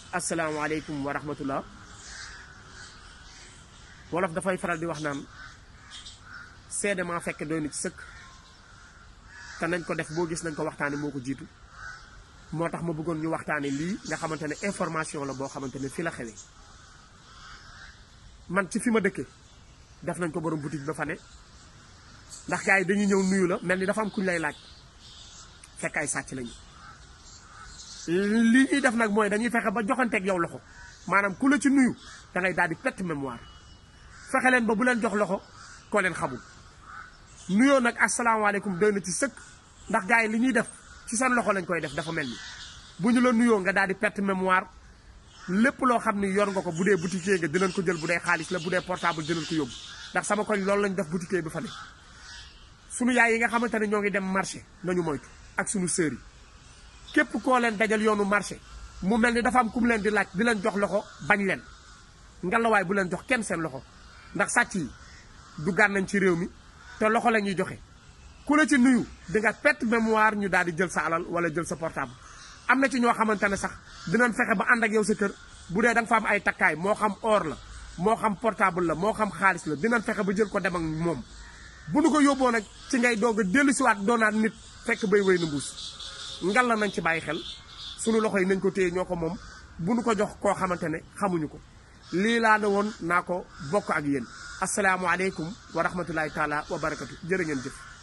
asalaamaaleykum wa rahmatullah wolof dafay faral di wax naan seede maa fekk doy na ci sëkk te nañ ko def boo gis nañ ko waxtaane moo ko jiitu moo tax ma bëggoon ñu waxtaane lii nga xamante ne information la boo xamante ne fi la xewee man ci fi ma dëkke def nañ ko borom boutique ba fa ne ndax gars yi dañuy ñëw nuyu la mel ni dafa am kuñ lay laaj fekk ay sàcc lañu li ñuy def nag mooy dañuy fexe ba joxanteeg yow loxo maanaam ku la ci nuyu da ngay daal di perte mémoire fexe leen ba bu leen jox loxo koo leen xamul nuyoo nag asalaamaaleykum doy na ci sëkk ndax gars yi li ñuy def ci seen loxo lañ koy def dafa mel ni bu ñu la nuyoo nga daal di perte mémoire lépp loo xam ni yor nga ko bu dee boutiquier nga dinañ ko jël bu dee xaalis la bu dee portable dinañ ko yóbbu ndax sama koñ loolu lañ def boutiquier bi fa ne sunu yaay yi nga xamante ne ñoo ngi dem marché nañu moytu ak sunu sœur yi képp koo leen dajal yoonu marché mu mel ni dafa am ku mu leen di laaj di leen jox loxo bañ leen ngelawaay bu leen jox kenn seen loxo ndax sàcc yi du nañ ci réew mi te loxo la ñuy joxe ku la ci nuyu di nga perte mémoire ñu daal di jël sa alal wala jël sa portable am na ci ñoo xamante ne sax dinañ fexe ba ànd ak yow sa kër bu dee da nga fa am ay takkaay moo xam or la moo xam portable la moo xam xaalis la dinañ fexe ba jël ko dem ak moom bu nu ko yóbboo nag ci ngay doog a dellu siwaat doonaat nit fekk bay wéy na mbuus ngal la nañ ci bàyyi xel sunu loxo yi nañ ko téye ñoo ko moom bu nu ko jox koo xamante ne xamuñu ko lii laa ne woon naa ko bokk ak yéen asalaamualeykum wa rahmatullahi taala wa barakatu jërë ngeen jëf